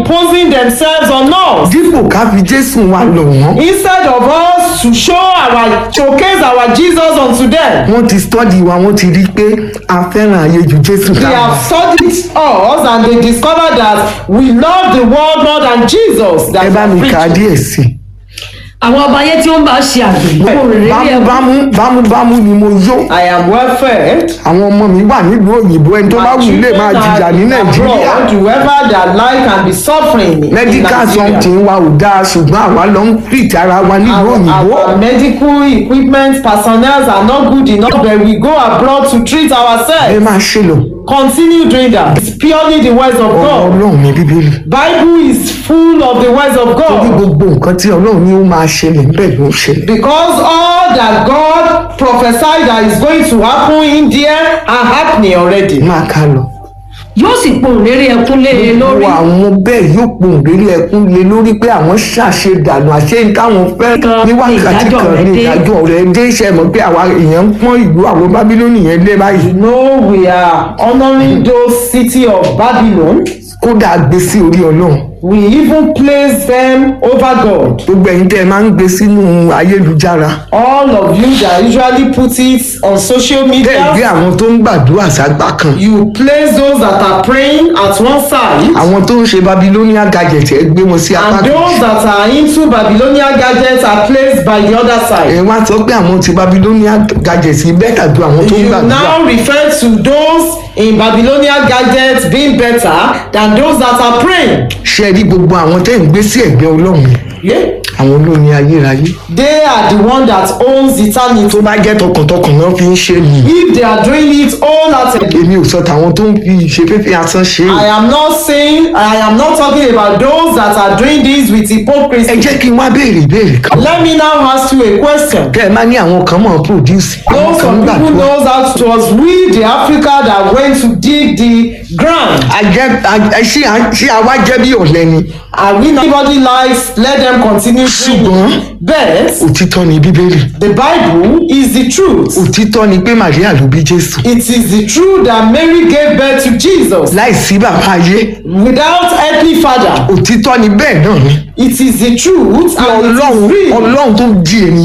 imposing themselves on us. dípò ká fi jésù wa lọ̀ wọ́n Instead of us to show our showcase our Jesus unto them, wọ́n ti study wa wọ́n ti rí i pé a fẹ́ràn ayé ju jésù they dára have studied us and they discovered that we love the world more than Jesus. That ẹ bá mi we kà á preach. díẹ̀ sí i. àwọn ọba ayé tí ó ń bá ṣe àgbẹ̀ kò rèé rí ẹkún bámú bámú bámú ni mo yó I am well fed. àwọn ọmọ mi wà nílùú òyìnbó ẹni tó bá My wù lè máa children jìyà ní are nàìjíríà abroad, whoever their life can be suffering in medical Nigeria. something wa ò dáa ṣùgbọ́n àwa lọ ń treat ara wa nílùú Our, òyìnbó our medical equipment personnel are not good enough but we go abroad to treat ẹ ourselves. máa ṣe lò Continue doing that. It's purely the words of ọ̀rọ̀ God. ọlọ́run ní bíbélì Bible is full of the words of torí God. gbogbo nǹkan tí ọlọ́run ní ó máa ṣẹlẹ̀ níbẹ̀ ló ń ṣẹlẹ̀ Because all that God prophesied that is going to happen in there are happening already. máa ká lọ. yóò sì pohùn réré ẹkún lé e lórí gbogbo àwọn bẹ́ẹ̀ yóò pohùn réré ẹkún lé lórí pé àwọn ṣàṣe dànù àṣẹ ní táwọn fẹ́ Kan ní ní wákàtí ìdájọ́ kan rẹ̀ ní dé. ìdájọ́ rẹ̀ dé iṣẹ́ mọ̀ pé àwa èèyàn ń pọ́n ìlú àwọn bábílónì yẹn lé báyìí You know we are honoring those city of Babylon. kódà gbé sí orí ọlọ́run We even place them over God. gbogbo ẹ̀yin tẹ́ ẹ máa ń gbé sínú ayélujára All of you that usually put it on social tẹ́ ẹ gbé media, àwọn tó ń gbàdúrà ságbá kan you place those that are praying at one side àwọn tó ń ṣe babilonia gadget ẹ gbé wọn sí apá and kan those that are into Babylonian gadgets are placed by the other ẹ side. wá sọ pé àwọn ti babilonia gadget yìí bẹ́tà ju àwọn tó ń You gbàdúrà now refer to those in Babylonian gadgets being better than those that are praying. ṣe rí gbogbo àwọn tẹ́ ń gbé sí ẹ̀gbẹ́ ọlọ́run Yeah? àwọn olóyin ayérayé They are the one that owns eternity. tó bá jẹ́ tọkàntọkàn náà fi ń ṣe nìyí If they are doing it wholeheartedly, èmi ò sọ tàwọn tó ń fi ìṣeféfé asán ṣe I é am not saying, I am not talking about those that are doing this with ẹ hypocrisy. jẹ́ kí n wá béèrè ìbéèrè kan Let me now ask you a question. kẹ́ ẹ má ní àwọn kan mọ̀ produce àwọn Those kan some ń people gbàdúrà knows how to, it was we the Africa that went to dig the ground. Àjẹ́- à- ṣé à- ṣé àwa jẹ́ bí ọ̀lẹ ni And we nobody lies, let them continue ṣùgbọ́n doing it. But òtítọ́ ni bíbélì the Bible is the truth. òtítọ́ ni pé Màríà ló bí Jésù It is the truth that Mary gave birth to Jesus láìsí bàbá ayé without earthly father. òtítọ́ ni bẹ́ẹ̀ náà ni It is the truth and it ọlọ́run is real. ọlọ́run tó di ènìyàn